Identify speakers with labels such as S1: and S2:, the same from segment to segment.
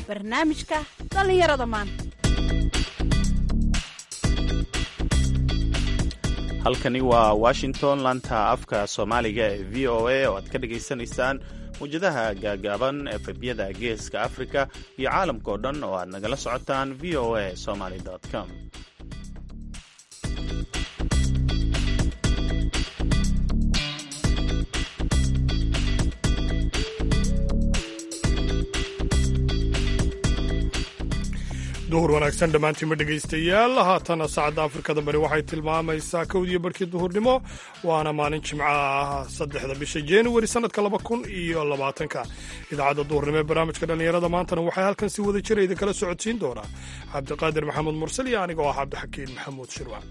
S1: barnaamijka dhallinyarada maanta
S2: halkani waa washington laanta afka soomaaliga ee v o a oo aad ka dhagaysanaysaan mawjadaha gaagaaban efebyada geeska afrika iyo caalamka oo dhan oo aad nagala socotaan v o a somaly com
S3: duhur wanaagsan dhammaantiinma dhegaystayaal haatana saacadda afrikada bari waxay tilmaamaysaa kowdiyo barhkii duhurnimo waana maalin jimca ah saddexda bisha januari sannadka laba kun iyo labaatanka idaacadda duhurnimo ee barnaamijka dhallinyarada maantana waxay halkan si wada jira idinkala socodsiin doonaa cabdiqaadir maxamed mursal iyo aniga oo ah cabdixakiin maxamuud shirwac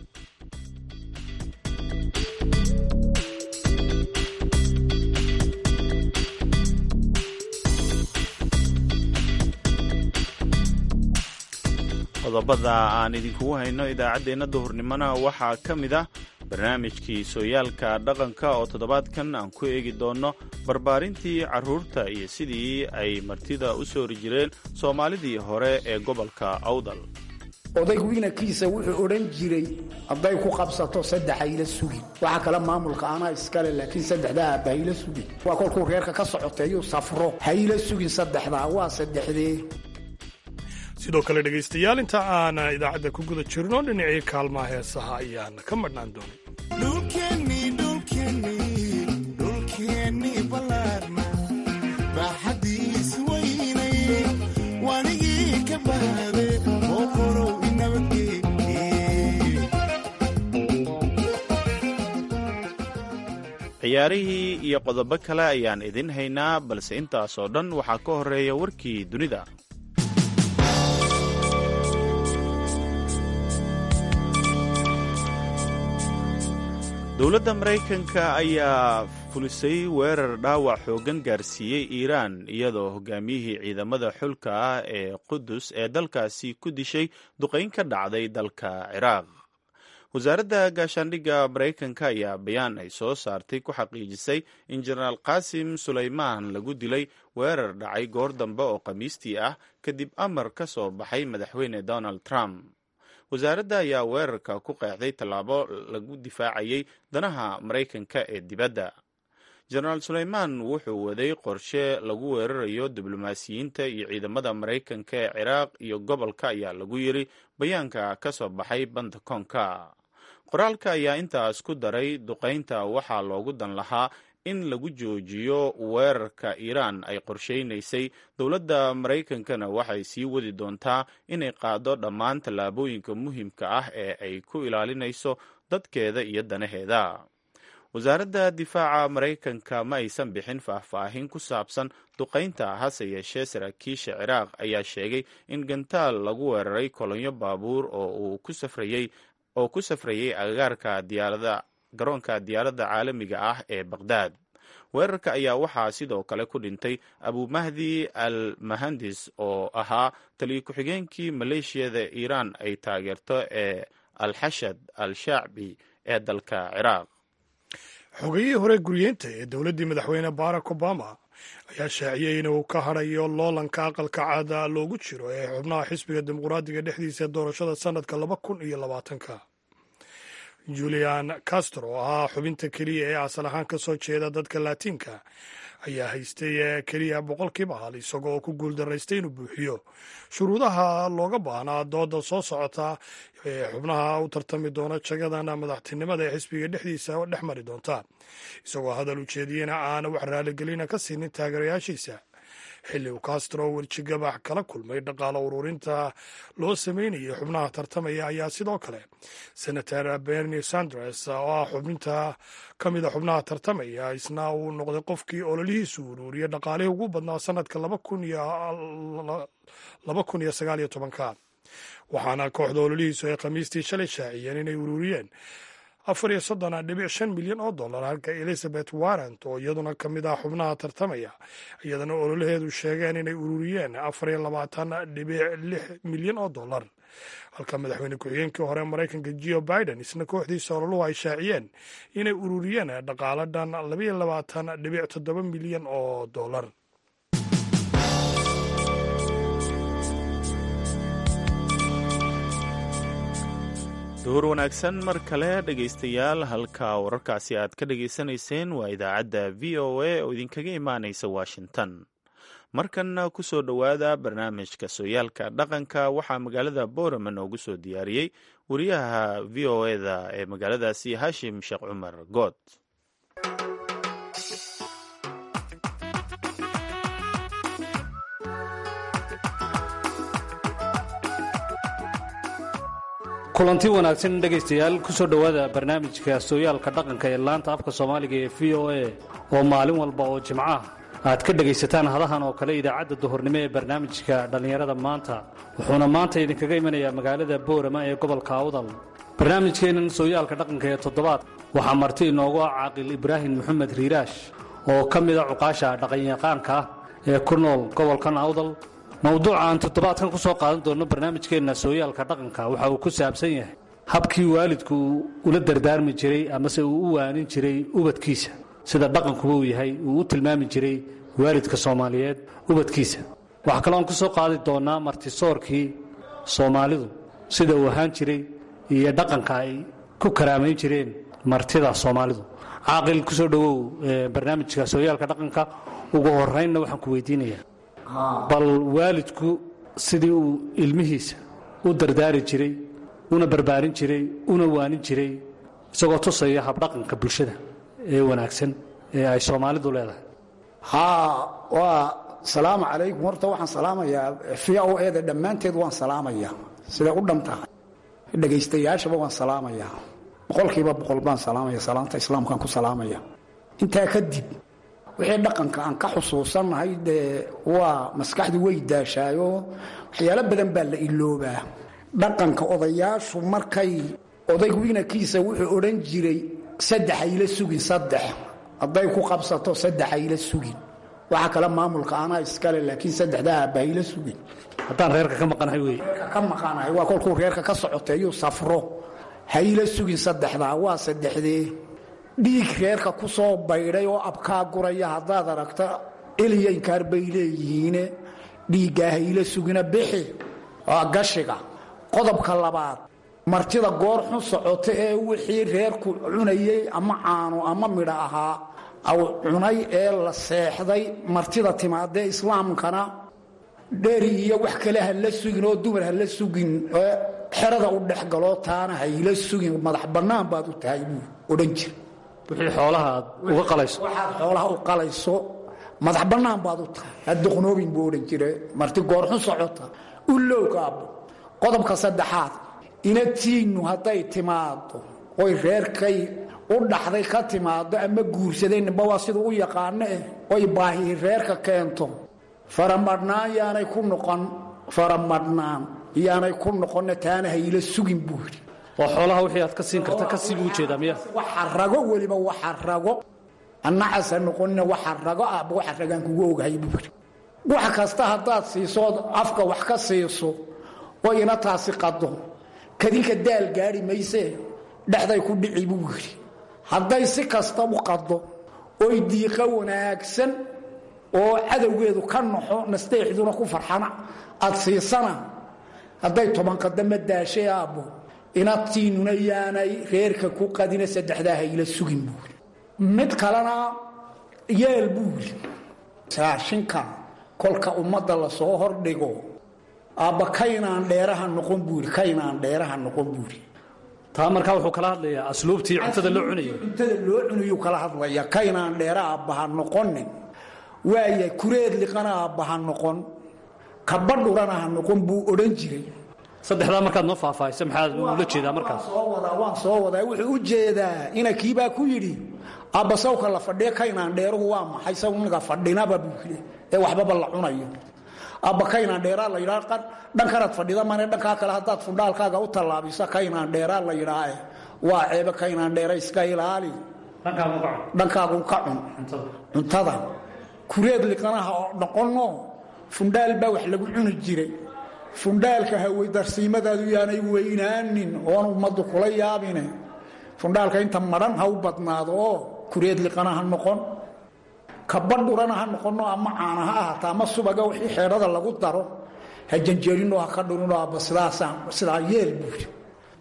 S2: qodobada aan idinkugu hayno idaacaddeenna duhurnimona waxaa ka mid ah barnaamijkii sooyaalka dhaqanka oo toddobaadkan aan ku eegi doonno barbaarintii carruurta iyo sidii ay martida u soori jireen soomaalidii hore ee gobolka awdal
S4: odaygu inankiisa wuxuu odhan jiray hadday ku qabsato saddex hayla sugin waxa kale maamulka anaa iskale laakiin saddexdaa aabba hayla sugin waa kolkuu reerka ka socoteeyuu safro hayla sugin saddexdaa waa saddexdee
S3: sidoo kale dhegaystayaal inta aan idaacadda ku guda jirno dhinacii kaalmaha heesaha ayaan ka madhnaan
S2: ciyaarihii iyo qodobo kale ayaan idin haynaa balse intaasoo dhan waxaa ka horeeya warkii dunida dowladda maraykanka ayaa fulisay weerar dhaawac xooggan gaarsiiyey iiraan iyadoo hogaamiyihii ciidamada xulka ah ee qudus ee dalkaasi ku dishay duqayn ka dhacday dalka ciraaq wasaaradda gaashaandhigga maraykanka ayaa bayaan ay soo saartay ku xaqiijisay in jenaraal qaasim sulaymaan lagu dilay weerar dhacay goor dambe oo khamiistii ah kadib amar ka soo baxay madaxweyne donald trump wasaaradda ayaa weerarka ku qeexday tallaabo lagu difaacayay danaha maraykanka ee dibadda jenaraal suleymaan wuxuu waday qorshe lagu weerarayo diblomaasiyiinta iyo ciidamada maraykanka ee ciraaq iyo gobolka ayaa lagu yiri bayaanka ka soo baxay bantakoonka qoraalka ayaa intaas ku daray duqaynta waxaa loogu dan lahaa in lagu joojiyo weerarka iiraan ay qorsheynaysay dowladda maraykankana waxay sii wadi doontaa inay qaado dhammaan tallaabooyinka muhiimka ah ee ay ku ilaalinayso dadkeeda iyo danaheeda wasaaradda difaaca maraykanka ma aysan bixin faahfaahin ku saabsan duqaynta hase yeeshee saraakiisha ciraaq ayaa sheegay in gantaal lagu weeraray kolonyo baabuur oo uu ku safrayey oo ku safrayay agagaarka diyaarada garoonka diyaaradda caalamiga ah ee baqhdaad weerarka ayaa waxaa sidoo kale ku dhintay abumahdi al mahandis oo ahaa taliyo ku-xigeenkii maleeshiyada iiraan ay taageerto ee al-xashad al-shacbi ee dalka ciraaq
S3: xogayihii hore guryeynta ee dowladdii madaxweyne barack obama ayaa shaaciyey inuu ka hadhayo loolanka aqalka caada loogu jiro ee xubnaha xisbiga dimuqraadiga dhexdiisa ee doorashada sannadka laba kun iyo labaatanka julian castro oo ahaa xubinta keliya ee asal ahaan ka soo jeeda dadka laatiinka ayaa haystay keliya boqolkiiba hal isagoo oo ku guuldaraystay inuu buuxiyo shuruudaha looga baahnaa dooda soo socota ee xubnaha u tartami doona jagadan madaxtinimada ee xisbiga dhexdiisa dhex mari doonta isagoo hadal ujeediyena aana wax raaligelina ka siinin taageerayaashiisa xilli uu castro werjigabax kala kulmay dhaqaalo ururinta loo sameynayay xubnaha tartamaya ayaa sidoo kale senator bernie sanders oo ah xubinta ka mida xubnaha tartamaya isna uu noqday qofkii ololihiisu ururiyay dhaqaalihii ugu badnaa sanadka laba kun iyo sagaal iyo tobanka waxaana kooxda ololihiisu ay khamiistii shalay shaaciyeen inay ururiyeen afar iyo soddon dhibic shan milyan oo dollar halka elizabeth warrant oo iyaduna ka mid ah xubnaha tartamaya iyadana ololaheedu sheegeen inay ururiyeen afar iyo labaatan dhibic lix milyan oo dollar halka madaxweyne ku-xigeenkii hore maraykanka geo biden isna kooxdiisa ololuhu ay shaaciyeen inay ururiyeen dhaqaalo dhan labayo labaatan dhibic toddoba milyan oo dollar
S2: duhur wanaagsan mar kale dhegaystayaal halka wararkaasi aad ka dhegaysanayseen waa idaacadda v o a oo idinkaga imaanaysa washington markanna ku soo dhowaada barnaamijka sooyaalka dhaqanka waxaa magaalada boorama noogu soo diyaariyey wariyaha v o eda ee magaaladaasi hashim sheekh cumar good
S5: kulanti wanaagsan dhegaystayaal ku soo dhowaada barnaamijka sooyaalka dhaqanka ee laanta afka soomaaliga ee v o a oo maalin walba oo jimco ah aad ka dhegaysataan hadahan oo kale idaacadda duhurnimo ee barnaamijka dhallinyarada maanta wuxuuna maanta idinkaga imanayaa magaalada boorama ee gobolka awdal barnaamijkeennan sooyaalka dhaqanka ee toddobaad waxaa marti inoogu ah caaqil ibraahim maxamed riiraash oo ka mida cuqaasha dhaqanyaqaanka ah ee ku nool gobolkan awdal mowduuca aan toddobaadkan ku soo qaadan doonno barnaamijkeenna sooyaalka dhaqanka waxa uu ku saabsan yahay habkii waalidku ula dardaarmi jiray amase uu u waanin jiray ubadkiisa sida dhaqankuba uu yahay uu u tilmaami jiray waalidka soomaaliyeed ubadkiisa waxaa kaloon ku soo qaadi doonnaa martisoorkii soomaalidu sida uu ahaan jiray iyo dhaqanka ay ku karaamayn jireen martida soomaalidu caaqil ku soo dhowow barnaamijka sooyaalka dhaqanka ugu horaynna waxaan ku weydiinayaa bal waalidku sidii uu ilmihiisa u dardaari jiray una barbaarin jiray una waanin jiray isagoo tusaya habdhaqanka bulshada ee wanaagsan ee ay soomaalidu leedahay
S4: haa waa salaamu calaykum horta waxaan salaamayaa v o eda dhammaanteed waan salaamayaa siday u dhan tahay dhegaystayaashaba waan salaamayaa boqolkiiba boqol baan salaamaya salaanta islaamkaan ku salaamaya intaa kadib wixii dhaqanka aan ka xusuusannahay dee waa maskaxdu way daashaayo waxyaalo badan baa la iloobaa dhaqanka odayaashu markay odaygu inankiisa wuxuu odhan jiray saddex hayla sugin saddex hadday ku qabsato saddex hayla sugin waxa kale maamulka anaa iskale laakiin saddexdaa aabba hayla sugin
S5: haddaan reerka ka maqanahay wey
S4: ka maqanahay waa kolkuu reerka ka socoteeyuu safro hayla sugin saddexdaa waa saddexdee dhiig reerka ku soo baydhay oo abkaa guraya haddaad aragta eliyankaar bay leeyihiine dhiiggaa hayla sugina bixi waa gashiga qodobka labaad martida goor xun socota ee wixii reerku cunayey ama caano ama midho ahaa aw cunay ee la seexday martida timaadee islaamkana dheri iyo wax kale ha la sugin oo dumar ha la sugin xerada u dhexgaloo taana hayla sugin madax bannaan baad u tahay buu odhan jira
S5: wixii xoolaha aad uga qalayso
S4: waxaad xoolaha u qalayso madax bannaan baad u tahay hadduqnoobin buu odhan jire marti goorxun socota u lowgaabo qodobka saddexaad inatiinnu hadday timaado oy reerkay u dhaxday ka timaado ama guursaday ninba waa siduu u yaqaano eh oy baahi reerka keento faramadhnaan yaanay ku noqon faramadhnaan yaanay ku noqonna taana hayla sugin buu yidhi
S5: oo xoolaha wixii aad ka siin karta ka sii buu ujeedaa miya
S4: waxa rago weliba waxa rago annacas ha noqonina waxa rago aabba waxa ragaan kugu ogahay buu yidhi wax kasta haddaad siisood afka wax ka siiso oo ina taasi qado kadinka daal gaadhi maysee dhexday ku dhici buu yidhi hadday si kasta u qado oy diiqa wanaagsan oo cadowgeedu ka naxo nasteexduna ku farxana aad siisana hadday tobankadama daashay aabbo inadtiinnuna yaanay reerka ku qadina saddexdaa hayla sugin buuri mid kalena yeel buuri raashinka kolka ummadda lasoo hordhigo aabba kaynaan dheeraha noqon buuri kaynaan dheeraha noqon buuri
S5: taa markaa wuxuu kala hadlayaa asluubtii cuntada loo cunayay
S4: cuntada loo cunayuu kala hadlaya kaynaan dheera aabbaha noqonin waaya kureed liqana aabbaha noqon kabadhurana ha noqon buu odhan jiray
S5: saddexdaa markaad noo faahfaahisa maxaad ula jeedaa markaas
S4: soo wadaa waan soo wadaa wuxuu u jeedaa ina kiibaa ku yidhi aabba sawka la fadhiya kaynaan dheeruhu waa maxay sawniga fadhinaba buu yidhi ee waxbaba la cunayo aabba kaynaan dheeraa la yidhaa dhankanaad fadhida mane dhankaa kale haddaad fundhaalkaaga u tallaabisa kaynaan dheeraa la yidhaae waa ceebe kaynaan dheera iska ilaali dhankaagu ka cun cuntada kureed liqanaha oo noqonno fundhaal baa wax lagu cuni jiray fundhaalka haweydarsiimadaadu yaanay weynaanin oon ummaddu kula yaabine fundhaalka inta madhan ha u badnaado oo kureed liqana ha noqon kabadhurana ha noqono ama caana ha ahaato ama subaga wixii xeedhada lagu daro ha janjeerinoo ha ka dhurinoo abba sidaasaan sidaa yeel buuri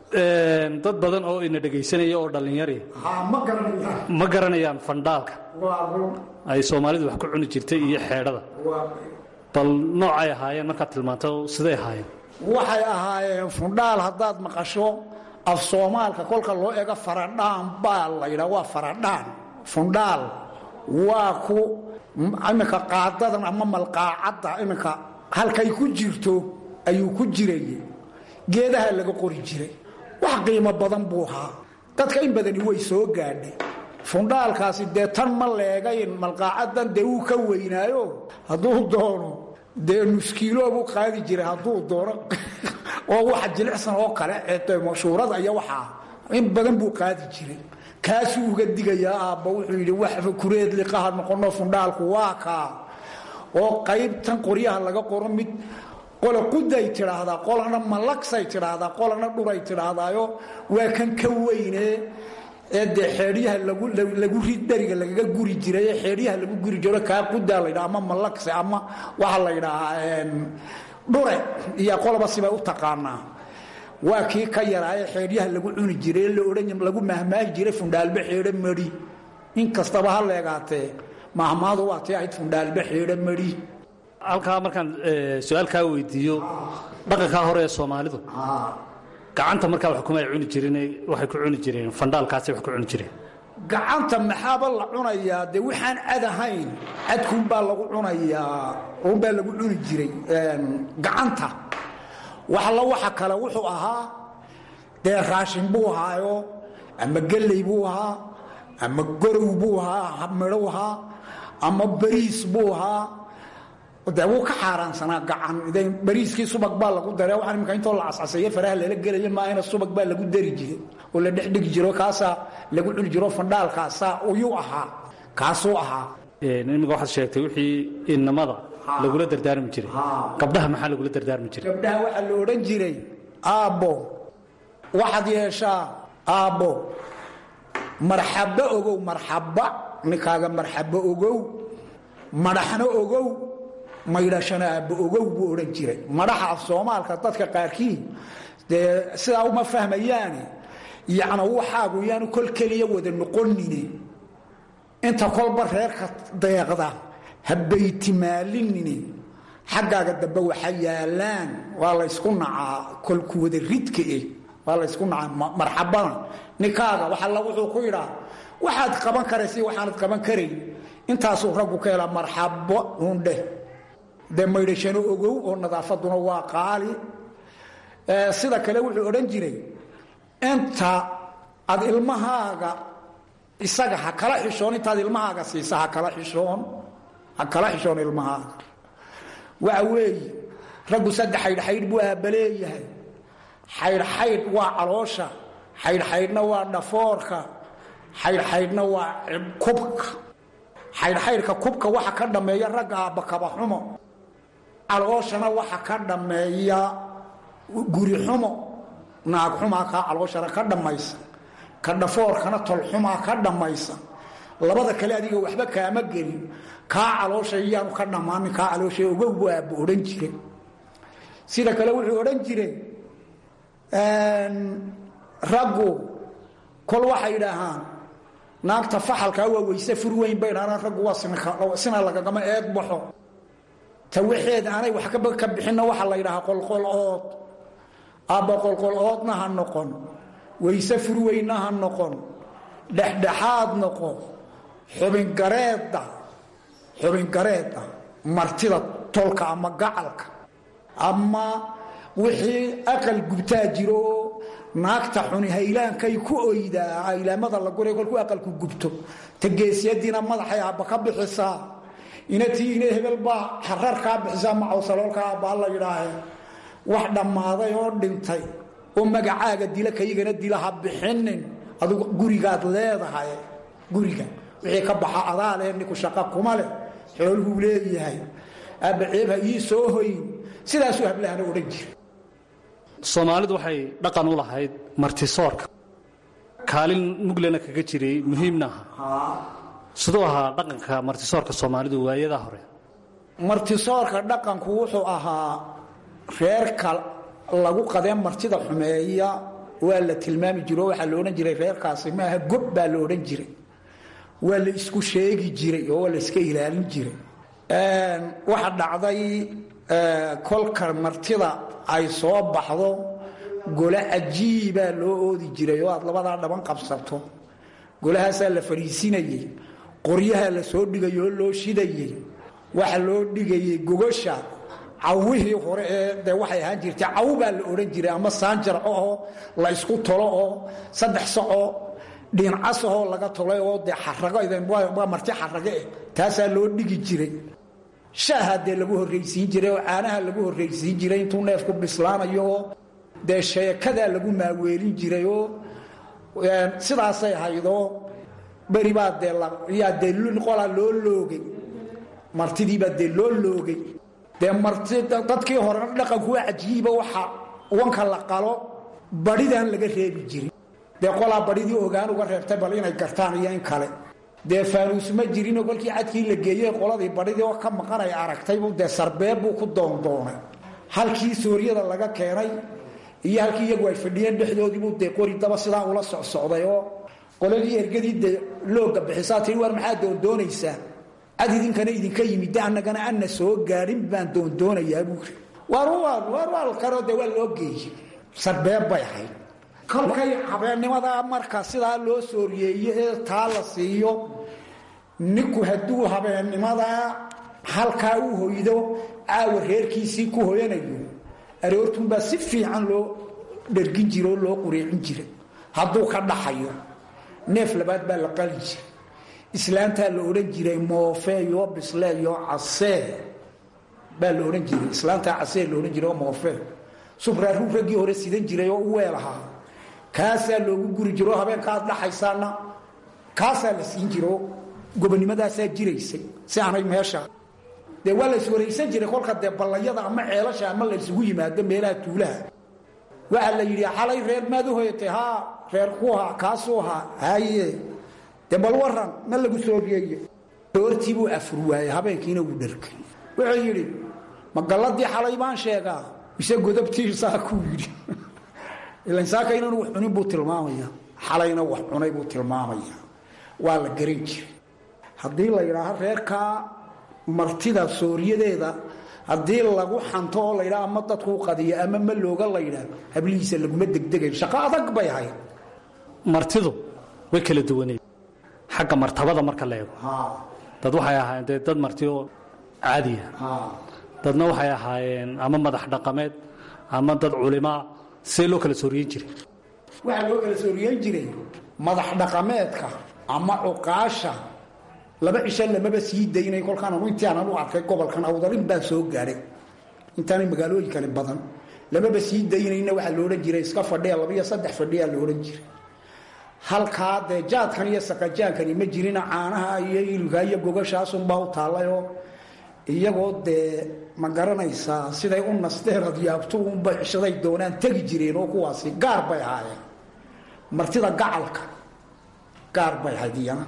S5: dad badan oo ina dhegaysanaya oo dhallinyari
S4: haa ma garanaysaa
S5: ma garanayaan fandhaalka
S4: waa run
S5: ay soomaalidu wax ku cuni jirtay iyo xeedhada
S4: waa
S5: bal noocay ahaayeen markaad tilmaanto siday ahaayeen
S4: waxay ahaayeen fundhaal haddaad maqasho af soomaalka kolka loo ego faradhaan baa la yidhaa waa faradhaan fundhaal waa ku iminka qaadadan ama malqaacadda iminka halkay ku jirto ayuu ku jiray geedaha laga qori jiray wax qiimo badan buu ahaa dadka in badani way soo gaadhay fundhaalkaasi dee tan ma leegayn malqaacadan dee wuu ka weynaayo hadduu doono dee nuskiiloobu qaadi jiray hadduu doono oo waxa jilicsan oo kale ee mashuurada iyo waxaa in badan buu qaadi jiray kaasuu uga digayaa aabba wuxuu yidhi waxba kureed liqaha noqono fundhaalku waa kaa oo qaybtan qoryaha laga qoro mid qola quday tidhaahdaa qolana malagsay tidhaahdaa qolana dhuray tidhaahdaayo waa kan ka weyne ee dee xeedhyaha lagu rid dheriga lagaga guri jiray ee xeedhyaha lagu guri jiro kaa qudaa la ydhaha ama malagse ama waxaa la ydhaahaa dhure iyo qoloba sibay u taqaanaa waa kii ka yaraaye xeedhyaha lagu cuni jiray la odhan lagu mahmaahi jiray fundhaalbe xeedho mari in kastaba ha leegaatee mahmaadu waa tii ahayd fundhaalbe xeedho mari
S5: halkaa markaan su-aal kaa weydiiyo dhaqankaa hore ee soomaalidu gacanta markaa wax kuma ay cuni jirin waxay ku cuni jireen fandhaalkaasay wax ku cuni jireen
S4: gacanta maxaaba la cunayaa dee waxaan cad ahayn cadkuunbaa lagu cunayaa unbaa lagu cuni jiray gacanta waxla waxa kale wuxuu ahaa dee raashin buu ahaayo ama gelley buu ahaa ama gorow buu ahaa midhow ahaa ama bariis buu ahaa de wuu ka xaaraansanaa gacan bariiskii subag baa lagu dare waxaa imika intoo la cascaseeye faraha lala gelaya maahina subag baa lagu dari jiray oo la dhexdhigi jiro kaasaa lagu cuni jiro fandhaalkaasaa uyuu ahaa kaasuu ahaa
S5: imika waxaad sheegtay wixii innamada lagula dardaarmi jiray gabdhaha maxaa lagula dardaarmi jiray
S4: gabdhaha waxaa la odhan jiray aabbo waxaad yeeshaa aabbo marxabba ogow marxabba ninkaaga marxabbo ogow madaxna ogow maydhashana aabba ogow buu odhan jiray madaxa af soomaalka dadka qaarkii dee sidaa uma fahmayaane yacna waxaagu yaanu kol keliya wada noqonine inta kolba reerka deeqda ha baytimaalinine xaggaaga dambe waxa yaalaan waa laysku nacaa kolku wada ridka eh waa laysku nacaa marxabana ninkaaga waxalla wuxuu ku yidhaa waxaad qaban karaysa waxaanad qaban karayn intaasuu raggu ka helaa marxabo undheh dee maydhashano ogow oo nadaafaduna waa qaali sida kale wuxuu odhan jiray inta aad ilmahaaga isaga ha kala xishoon intaad ilmahaaga siisa ha kala xishoon ha kala xishoon ilmahaaga waxa weeye raggu saddex xaydhxaydh buu aabaleeyahay xaydhxaydh waa caloosha xaydhxaydhna waa dhafoorka xaydhxaydhna waa kubka xaydhxaydhka kubka waxa ka dhammeeya ragga aabakabaxumo calooshana waxa ka dhammeeya gurixumo naagxumaa kaa calooshana ka dhammaysa ka dhafoorkana tolxumaa ka dhammaysa labada kale adiga waxba kaama gelin kaa caloosha iyaanu ka dhammaanin kaa caloosha ogow buu aabba odhan jire sida kale wuxuu odhan jire raggu kol waxay idhaahaan naagta faxalkaa waa weyse fur weyn bay dhahaan raggu waa sina lagagama eed baxo ta waxeeda aanay wax ka bixinna waxaa la ydhahaa qolqol-ood aabba qolqol-oodna ha noqon weyse furweynna ha noqon dhexdhexaad noqon xubingareedda xubingareedda martida tolka ama gacalka ama wixii aqal gubtaa jiro oo naagta xuni haylaankay ku oydaa haylaamada la guray kolkuu aqalku gubto ta geesyadiina madaxay aabba ka bixisaa inatii ina hebel baa xarar kaa bixisaa macawsaloolka aabbaa la yidhaahe wax dhammaaday oo dhintay oo magacaaga dila kaygana dila ha bixinin adugu gurigaad leedahay guriga wixii ka baxa adaa leh ninku shaqa kuma leh xooluhuu leeyahay aabba ceeb ha ii soo hoyin sidaasuu hablahana odhan jira
S5: soomaalidu waxay dhaqan u lahayd martisoorka kaalin muglena kaga jiray muhiimna aha siduu ahaa dhaqanka martisoorka soomaalidu waayadaa hore
S4: martisoorka dhaqanku wuxuu ahaa reerka lagu qadeen martida xumeeya waa la tilmaami jiro waxaa la odhan jiray reerkaasi maaha gob baa la odhan jiray waa la isku sheegi jiray oo waa la iska ilaalin jiray waxa dhacday kolka martida ay soo baxdo gole cajiibaa loo oodi jiray oo aad labadaa dhaban qabsato golahaasaa la fadhiisinayey qoryaha la soo dhigay oo loo shidayey waxa loo dhigayey gogosha cawihii hore ee de waxay ahaan jirtay caw baa la odhan jiray ama saanjarco oo la isku tolo oo saddex sacoo dhiincasahoo laga tolay oo dee xarago waa marti xarage eh taasaa loo dhigi jiray shaaha dee lagu horraysiin jiray oo caanaha lagu horraysiin jiray intuu neefku bislaanayo oo dee sheekadaa lagu maaweelin jiray oo sidaasay haydoo beri baa dee yaa dee qolaa loo loogay martidiibaa dee loo loogay dee marti dadkii hore dhaqanku waa cajiiba waxa wanka la qalo badhidan laga reebi jirin dee qolaa badhidii ogaan uga reebtay bal inay gartaan iyo in kale dee faanuus ma jirinoo kolkii cadkii la geeyey qoladii badhidii oo ka maqan ay aragtaybu dee sarbeeb buu ku doondoonay halkii suuryada laga keenay iyo halkii iyagu ay fadhiyeen dhexdoodiibuu dee qori daba sidaa ula socsocday oo qoladii ergadii dee looga bixisaa tii war maxaa doondoonaysaa cad idinkana idinka yimid de annagana anna soo gaadhin baan doondoonayaa buuri warwaalkano dee waa loo geeyey sarbeeb bay ahayd kolkay habeennimada marka sidaa loo sooriyeeye ee taa la siiyo ninku hadduu habeennimadaa halkaa u hoydo caawa reerkiisii ku hoyanayo aroortunbaa si fiican loo dhargin jira oo loo quriicin jiray hadduu ka dhaxayo neef labaad baa la qali jiray islaantaa la odhan jiray moofeeyo bisleeyo casee baa la odhan jiray islaantaa casee la odhan jiray oo moofee subraaruu raggii hore sidan jiray oo u weel ahaa kaasaa loogu guri jiro oo habeenka aad dhaxaysaana kaasaa la siin jiro gobonimadaasaa jiraysay si aanay meesha dee waa la iswaraysan jiray kolka dee ballayada ama ceelasha ama la isugu yimaado meelaha tuulaha waxaa la yidhi xalay reer maad u hoyatay haa reer ku haa kaasuu haa haye dee bal waran ma lagu sooriyeeye doortii buu afur waayey habeenkiina wuu dharkay wuxuu yidhi ma galladii xalay baan sheegaa mise godabtiisaa kuu yidhi ilan saaka inanu wax cunin buu tilmaamaya xalayna wax cunay buu tilmaamaya waa la garan jiray haddii la yidhaaho reerkaa martida sooriyadeeda haddii lagu xanto oo laydhaa ama dadkuu qadiyo ama ma looga laydhaa hablihiisa laguma degdegayo shaqo adag bay ahayd
S5: martidu way kala duwaneed xagga martabada marka la eego dad waxay ahaayeen dee dad marti oo caadiya dadna waxay ahaayeen ama madax dhaqameed ama dad culimaa see loo kala sooriyen jiray
S4: waxaa loo kala sooriyeyn jiray madax dhaqameedka ama cuqaasha laba cisho lamaba sii daynay kolkaan anu intii aanan u arkay gobolkan awdarin baan soo gaadhay intaanay magaalooyinkani badan lamaba sii daynayna waxaa la odhan jiray iska fadhiya labiyo saddex fadhiyaa la odhan jiray halkaa dee jaadkan iyo saqajaankani ma jirina caanaha iyo ilkaa iyo gogashaasunbaa u taallayoo iyagoo dee ma garanaysaa siday u nasteen adyaabtu unbay cishaday doonaan tegi jireen oo kuwaasi gaar bay ahaayeen martida gacalka gaar bay ahayd iyana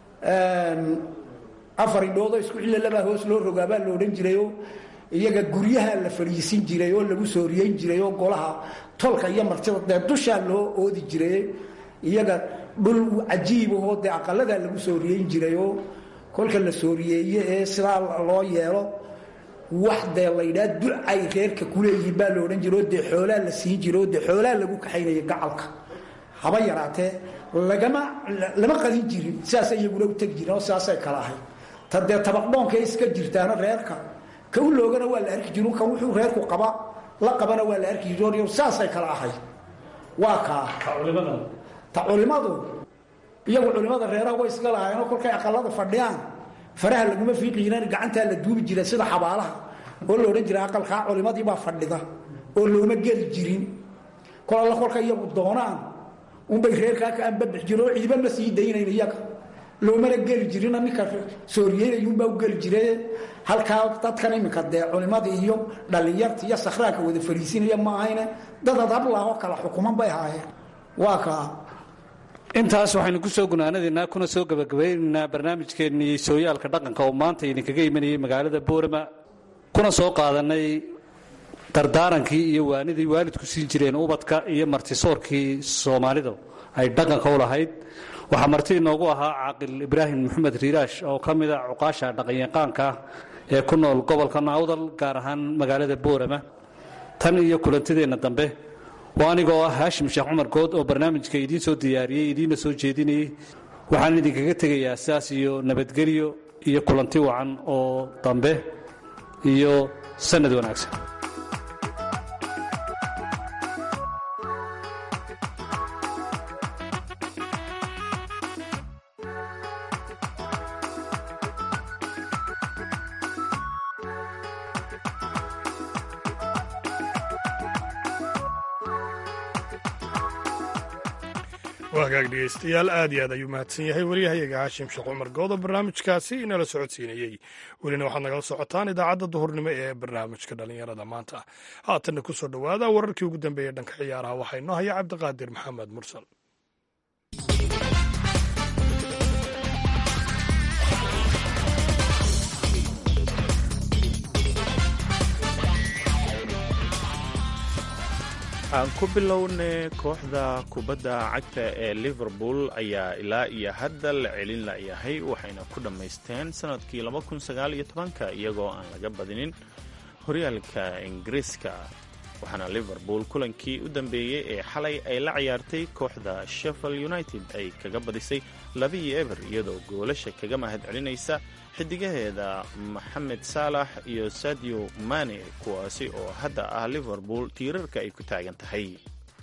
S4: afar indhoodoo isku cilalabaa hoos loo rogaabaa la odhan jirayoo iyaga guryaha la fadhiisin jiray oo lagu sooriyeyn jiray oo golaha tolka iyo martida dee dushaa loo oodi jiray iyaga dhul cajiibahoo dee aqaladaa lagu sooriyeyn jiray oo kolka la sooriyeeye ee sidaa loo yeelo wax dee laydhaa ducay reerka kuleeyihiin baa la odhan jira oo dee xoolaa la siin jira oo dee xoolaa lagu kaxaynaya gacalka haba yaraatee lagama lama qadin jirin sidaasay iyaguna u tegi jireen oo sidaasay kala ahayd ta dee tabaqdhoonka iska jirtaana reerka ka u loogana waa la arki jiro kan wuxuu reerku qaba la qabana waa la arki jiro sidaasay kala ahayd waa kaa ta culimadu iyagu culimada reeraha way iska lahaayeenoo kolkay aqalada fadhiyaan faraha laguma fiiqi jireen gacantaa la duubi jira sida xabaalaha oo la odhan jira aqalkaa culimadiibaa fadhida oo looma geli jirin kol alla kolka iyagu doonaan unbay reerkaa ka anbabax jire oo ciiba ma sii daynayn iyaga loomana geli jirina ninka sooriyeynayuunbaa u geli jire halkaa dadkan iminka dee culimadii iyo dhallinyarta iyo sakhraanka wada fariisinaya ma ahayne dad adablaahoo kala xukuman bay ahaayeen waa kaa
S5: intaas waxaynu ku soo gunaanadaynaa kuna soo gabagabaynaynaa barnaamijkeennii sooyaalka dhaqanka oo maanta idinkaga imanayay magaalada boorama kuna soo qaadanay dardaarankii iyo waanidii waalidku siin jireen ubadka iyo martisoorkii soomaalidu ay dhaqanka u lahayd waxaa marti inoogu ahaa caaqil ibraahim maxamed riiraash oo ka mida cuqaasha dhaqanyaqaanka ah ee ku nool gobolka naawdal gaar ahaan magaalada boorama tan iyo kulantideenna dambe waa anigoo ah haashim sheekh cumar good oo barnaamijka idiin soo diyaariyey idiinna soo jeedinayey waxaan idinkaga tegayaa sidaas iyo nabadgelyo iyo kulanti wacan oo dambe iyo sanad wanaagsan
S3: waa hagaag dhegeystayaal aad iyo aad ayuu mahadsan yahay wariyahayaga haashim sheekh cumar goodo barnaamijkaasi inala socodsiinayey welina waxaad nagala socotaan idaacadda duhurnimo ee barnaamijka dhallinyarada maanta haatanna ku soo dhowaada wararkii ugu dambeeyey dhanka ciyaaraha waxaa inoo haya cabdiqaadir maxamed mursal
S2: aan ku bilowne kooxda kubadda cagta ee liverpool ayaa ilaa iyo hadda la celin layahay waxayna ku dhammaysteen sanadkii iyagoo aan laga badinin horyaalka ingiriiska waxaana liverpool kulankii u dambeeyey ee xalay ay la ciyaartay kooxda sheffield united ay kaga badisay labiyo eber iyadoo goolasha kaga mahad celinaysa xidigaheeda maxamed saalax iyo sadio mane kuwaasi oo hadda ah liverpool tiirarka ay ku taagan tahay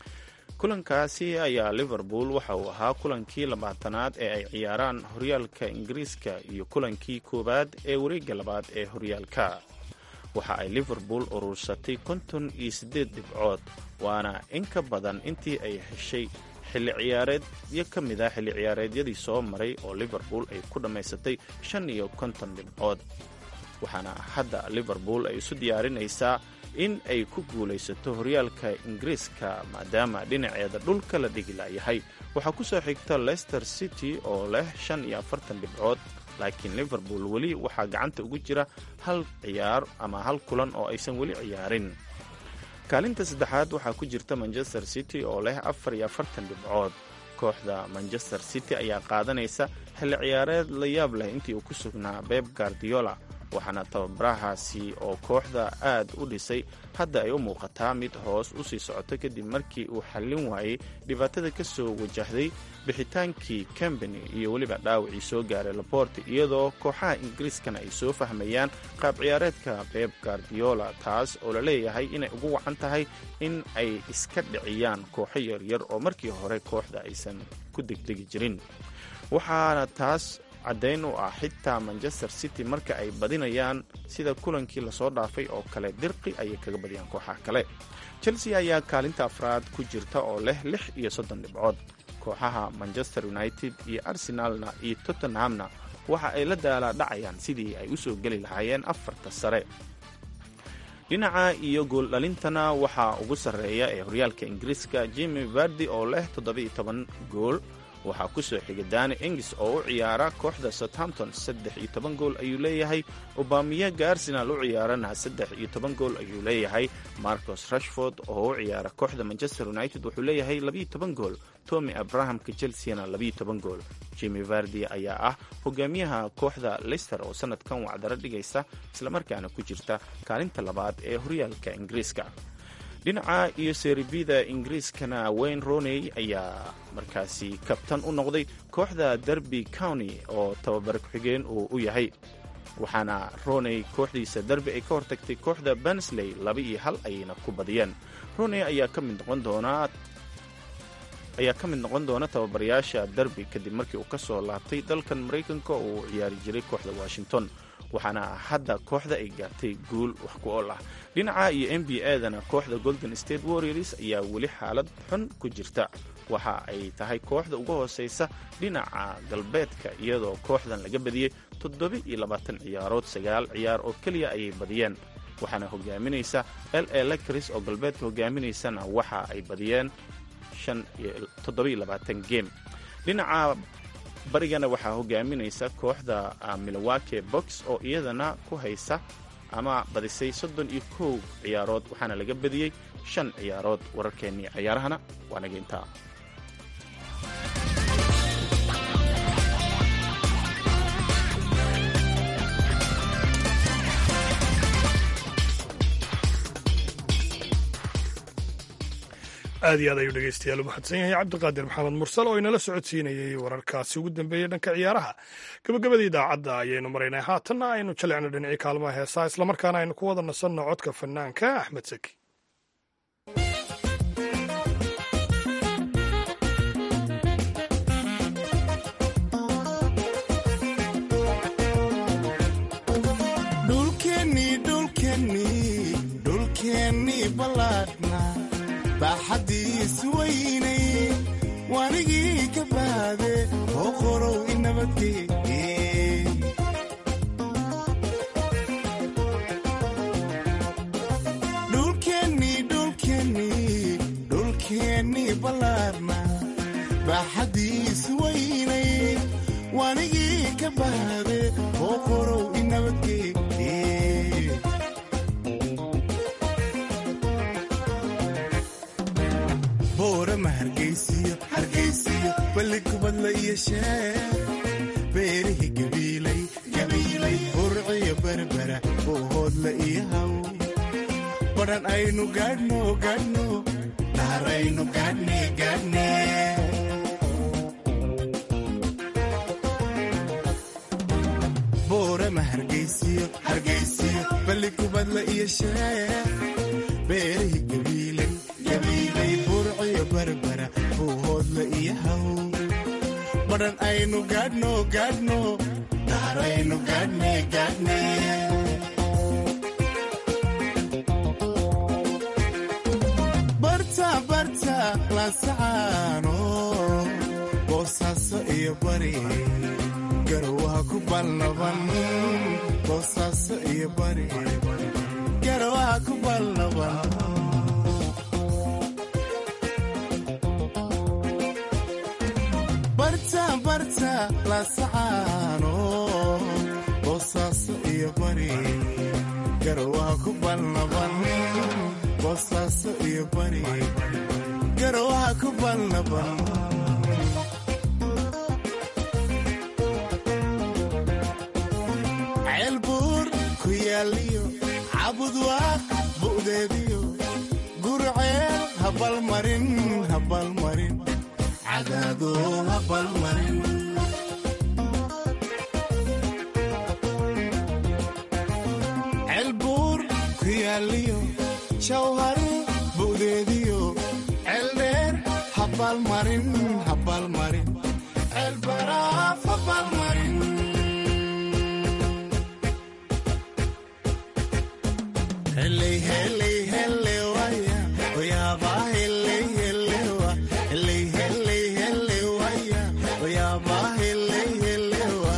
S2: kulankaasi ayaa liverpool waxa uu ahaa kulankii labaatanaad ee ay ciyaaraan horyaalka ingiriiska iyo kulankii koowaad ee wareegga labaad ee horyaalka waxa ay liverpool urursatay konton iyo siddeed dhibcood waana in ka badan intii ay heshay xilli ciyaareedyo ka mid ah xilli ciyaareedyadii soo maray oo liverpool ay ku dhammaysatay shan iyo konton dhibcood waxaana hadda liverpool ay isu diyaarinaysaa in ay ku guulaysato horyaalka ingiriiska maadaama dhinaceeda dhulka la dhigi layahay waxaa ku soo xigta leicester city oo leh shan iyo afartan dhibcood laakiin liverpool weli waxaa gacanta ugu jira hal ciyaar ama hal kulan oo aysan weli ciyaarin kaalinta saddexaad waxaa ku jirta manchester city oo leh afar iyo afartan dhibcood kooxda manchester city ayaa qaadanaysa xilli ciyaareed la yaab leh intii uu ku sugnaa beb guardiola waxaana tababarahaasi oo kooxda aad u dhisay hadda ay u muuqataa mid hoos u sii socoto kadib markii uu xallin waayey dhibaatada ka soo wajahday bixitaankii cambany iyo weliba dhaawacii soo gaaray laborte iyadoo kooxaha ingiriiskana ay soo fahmayaan qaab ciyaareedka beb guardiola taas oo la leeyahay inay ugu wacan tahay in ay iska dhiciyaan kooxo yaryar oo markii hore kooxda aysan ku degdegi jirin waxaana taas caddayn u ah xitaa manchester city marka ay badinayaan sida kulankii lasoo dhaafay oo kale dirqi ayay kaga badiyaan kooxaha kale chelsea ayaa kaalinta afraad ku jirta oo leh lix iyo soddon dhibcood kooxaha manchester united iyo arsenalna iyo tottenhamna waxa ay la daalaadhacayaan sidii ay u soo geli lahaayeen afarta sare dhinaca iyo gooldhalintana waxaa ugu sarreeya ee horyaalka ingiriiska jimi vardi oo leh toddoba-iyo toban gool waxaa ku soo xiga dani engis oo u ciyaara kooxda southampton saddex iyo toban gool ayuu leeyahay obamiyaga arsenal u ciyaarana saddex iyo toban gool ayuu leeyahay marcos rashford oo u ciyaara kooxda manchester united wuxuu leeyahay labiyo toban gool tommy abrahamka chelseana labiyo toban gool jimi vardi ayaa ah hogaamiyaha kooxda leister oo sanadkan wacdaro dhigaysa islamarkaana ku jirta kaalinta labaad ee horyaalka ingiriiska dhinaca iyo seeribida ingiriiskana wayne roney ayaa markaasi kabtan u noqday kooxda derby county oo tababar ku-xigeen uu u yahay waxaana roney kooxdiisa derby ay ka hortagtay kooxda bansley laba iyo hal ayayna ku badiyeen roney ayaa ka mid noqon doonaa ayaa ka mid noqon doona tababarayaasha derby kadib markii uu ka soo laabtay dalkan maraykanka oo uu ciyaari jiray kooxda washington waxaana hadda kooxda ay gaartay guul wax ku ool ah dhinaca iyo n b a-dana kooxda golden state warriors ayaa weli xaalad xun ku jirta waxa ay tahay kooxda uga hooseysa dhinaca galbeedka iyadoo kooxdan laga badiyey toddoba iyo labaatan ciyaarood sagaal ciyaar oo keliya ayay badiyeen waxaana hogaaminaysa l a lecris oo galbeedka hogaaminaysana waxa ay badiyeen gem dhinaca barigana waxaa hogaaminaysa kooxda milwake box oo iyadana ku haysa ama badisay soddon iyo kow ciyaarood waxaana laga badiyey shan ciyaarood wararkeennii ciyaarahana waa naga intaa
S3: aad iyo aad ayuu dhegeystayaal u mahadsan yahay cabdiqaadir maxamed mursal oo inala socodsiinayey wararkaasi ugu dambeeyey dhanka ciyaaraha gabagabada idaacadda ayaynu maraynay haatanna aynu jalecno dhinacii kaalmaha heesaa islamarkaana aynu ku wada nasanno codka fanaanka axmed saki
S6: baaxadiis weynay wanigii ka baade oo qorow inabadgeeye dhulkeennii dhulkeennii dhulkeennii ballaarna baaxadiis weynay wanigii ka baade oo qorow inabadgeeye boorama hargaysiyo hargaysiyo balli kubadla iyo sheer beerihi gabiilay gabiilay burciyo berbera boohoodla iyo haw badhan aynu gaadhno gaadhno dhaaraynu gaadhne gaadhne boorama hargaysiyo hargaysiyo balli kubadla iyo sheer beerihi gabiilay gabiilay burciyo berbera buuhoodla iyo haw badhan aynu gaadhno gaadhno dhaaraynu gaadhne gaadhne barta barta laasacaano boosaaso iyo bari garowaha ku balnaban boosaaso iyo bari garowaha ku balnaban barta barta laasacaano boosaaso iyo bari garowaha ku balnaban boosaaso iyo bari garowaha ku balnaban ceelbuur ku yaaliyo cabudwaaq bu'deediyo gurceel habalmarin habalmarin cadaado habalmarin ceelbuur ku yaaliyo jawhari bu'deediyo ceeldheer habalmarin habalmarin ceelbaraaf habalmarin heley heley hele waya oyaaba heley hele wa heley heley hele waya oyaaba heley hele wa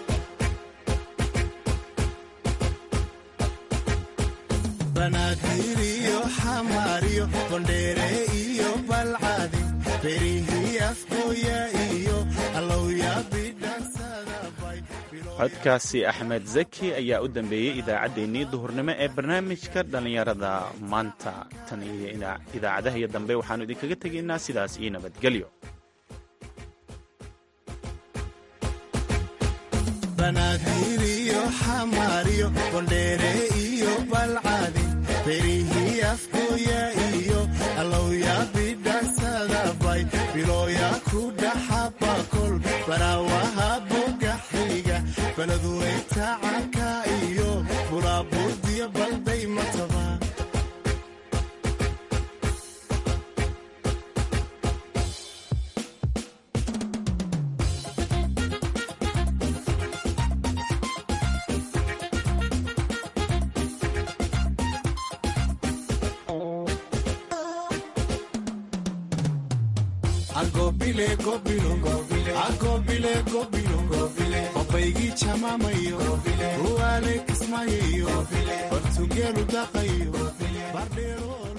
S6: banaadir iyo xamaariyo bondheere iyo balcadi berihii afgooya iyo allowya bidhansadabay
S2: codkaasi axmed zaki ayaa u dambeeyey idaacaddeenii duhurnimo ee barnaamijka dhallinyarada maanta tan iyo idaacadaha iyo dambe waxaannu idinkaga tegaynaa sidaas iyo nabadgelyo
S6: banaadir iyo xamaariyo bondheere iyo balcadi berihii afgooya iyo allowya bidhansadabay bilooya ku dhaxabakol baraawaha bogaxiga baladuweyta canka iyo buraaburdiyo balday mataba agobile gobilo agobile gobilo obaygii jamaamayo uwaale kismayayo bartugeelu daqayo bardheero